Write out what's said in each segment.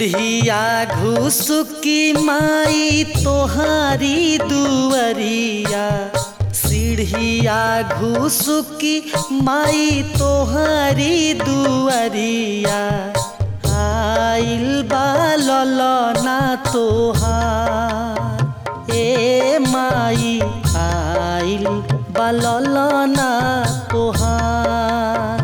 सीढ़िया घुसुकी माई तोहारी दुअरिया सीढ़िया घुसुकी माई तोहारी दुअरिया आइल बालल ना तोहार ए माई आइल बालल ना तोहार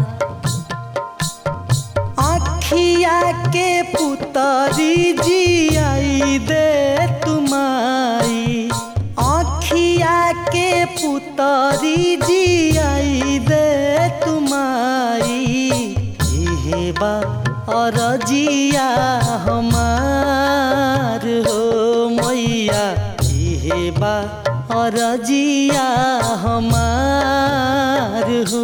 आखिया के पुतरी जियाई दे तुमाई आखिया के पुतरी जियाई दे तुमाई इहे बा अरजिया हमार हो मैया इहे बा अरजिया हमार हो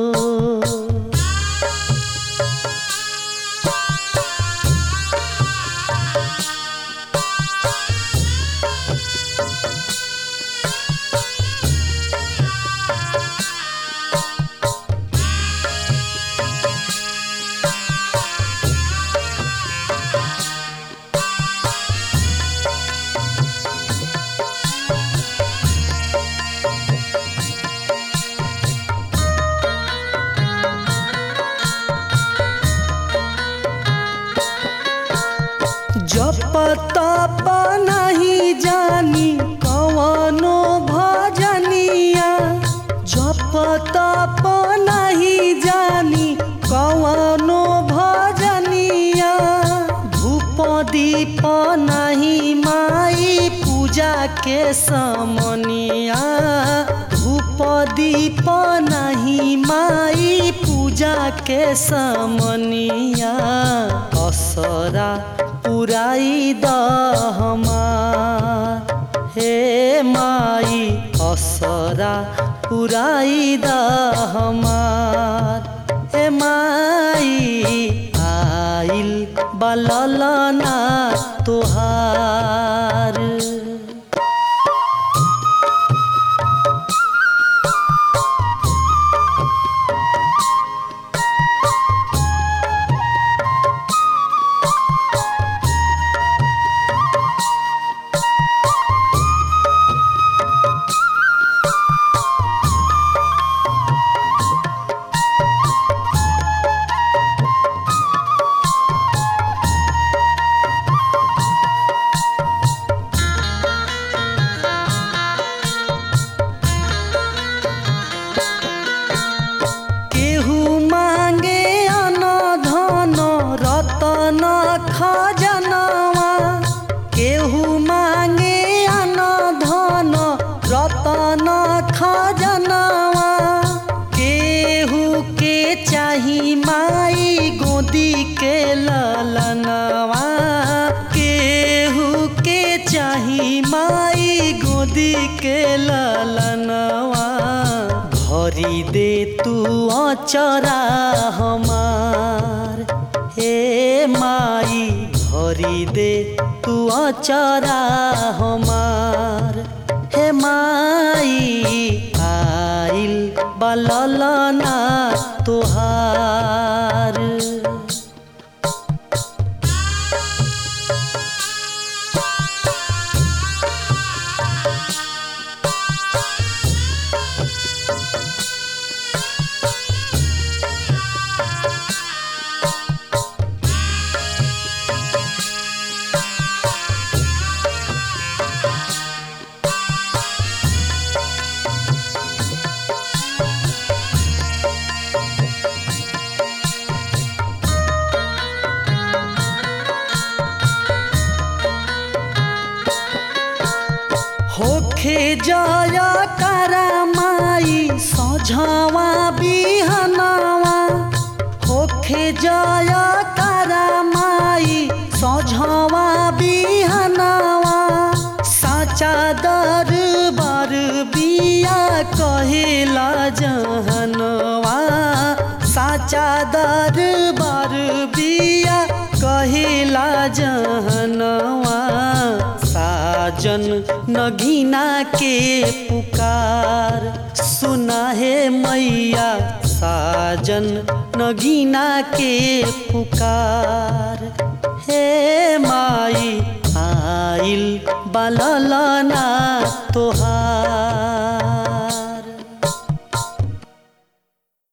जप तप नहीं जानी कवनो भजनिया जप तप नहीं जानी कवनो भजनिया धूप दीप नहीं माई पूजा के समनिया धूप दीप नहीं माई पूजा के समनिया असरा पुराई द हमार हे माई असरा पुराई द हमार हे माई आइल बलल ना तोहार केहू मांगे अन धन रतन खजनवा केहू मांगे अन धन रतन खजनवा केहू के चाही माई गोदी के ललनवा केहू के चाही माई गोदी के ललनवा भरी दे तू अचरा हमार हे माई भरी दे तू अचरा हमार हे माई आइल बलल ना तोहार होखे जय करमाई सझवा बिहनवा होखे जय करमाई सझवा बिहनवा साचा दरबार बिया कहेला जहनवा साचा दरबार बिया कहेला जहनवा साजन नगीना के पुकार सुना है मैया साजन नगीना के पुकार ए माई आइल बललना तोहार